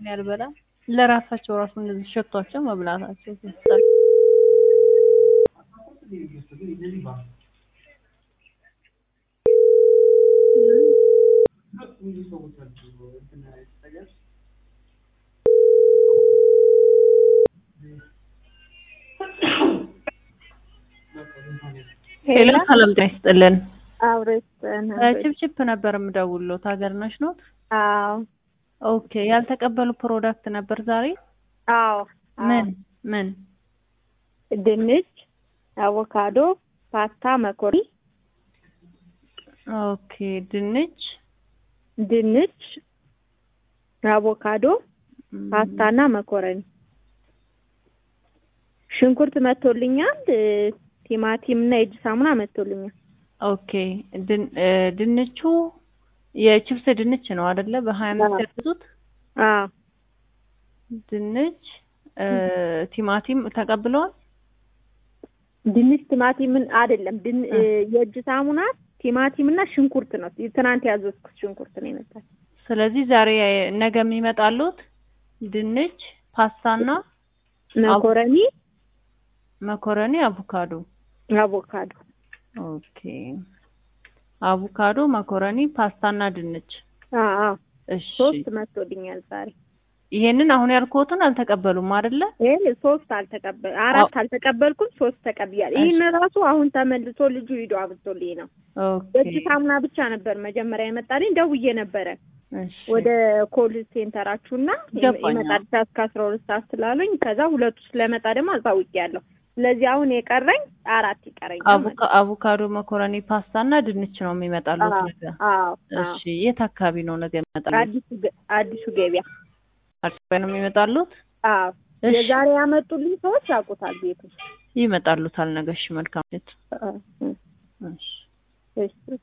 እኔ አልበላም። ለራሳቸው ራሱ እንደዚህ ሸቷቸው መብላታቸው ሲስተር ሄሎ ሰላም ጤና ይስጥልን። አብረን ችፕችፕ ነበር የምደውልሎት ሀገር ነሽ ኖት? አዎ ኦኬ ያልተቀበሉ ፕሮዳክት ነበር ዛሬ? አዎ ምን ምን? ድንች፣ አቮካዶ፣ ፓስታ፣ መኮሪ ኦኬ ድንች፣ ድንች፣ አቮካዶ፣ ፓስታ እና መኮረኒ። ሽንኩርት መቶልኛል። ቲማቲም እና የእጅ ሳሙና መቶልኛል። ኦኬ ድን- እ ድንቹ የችፕስ ድንች ነው አይደለ? በሀያ አምስት ያዘዙት አዎ ድንች እ ቲማቲም ተቀብለዋል። ድንች ቲማቲምን አይደለም ድን እ። የእጅ ሳሙና ቲማቲም እና ሽንኩርት ነው። ትናንት ያዘዝኩት ሽንኩርት ነው የመጣው። ስለዚህ ዛሬ ነገ የሚመጣሉት ድንች፣ ፓስታና መኮረኒ፣ መኮረኒ፣ አቮካዶ። አቮካዶ ኦኬ አቮካዶ፣ መኮረኒ፣ ፓስታና ድንች። አዎ አዎ እሺ ሶስት መቶልኛል ዛሬ። ይሄንን አሁን ያልኩትን አልተቀበሉም አይደለ? ይሄ ሶስት አልተቀበል አራት አልተቀበልኩም፣ ሶስት ተቀብያለሁ። ይህን ራሱ አሁን ተመልሶ ልጁ ሂዶ አብቶልኝ ነው። ኦኬ የእጅ ሳሙና ብቻ ነበር መጀመሪያ የመጣልኝ። ደውዬ ነበረ እሺ ወደ ኮል ሴንተራችሁና ገባኝ። ይመጣል እስከ አስራ ሁለት ሰዓት ስላሉኝ ከዛ ሁለቱ ስለመጣ ደግሞ አሳውቂያለሁ። ስለዚህ አሁን የቀረኝ አራት ይቀረኛል ማለት አቮካ- አቮካዶ፣ መኮረኒ፣ ፓስታ እና ድንች ነው የሚመጣሉት ነው። ነገ። አዎ አዎ። እሺ የት አካባቢ ነው ነገ የሚመጣሉት? አዲሱ ገ- አዲሱ ገበያ አካባቢ ነው የሚመጣሉት? አዎ። እሺ የዛሬ ያመጡልኝ ሰዎች ያውቁታል ቤቱ። ይመጣሉታል ነገ። እሺ መልካም ሌት። አዎ። እሺ እሺ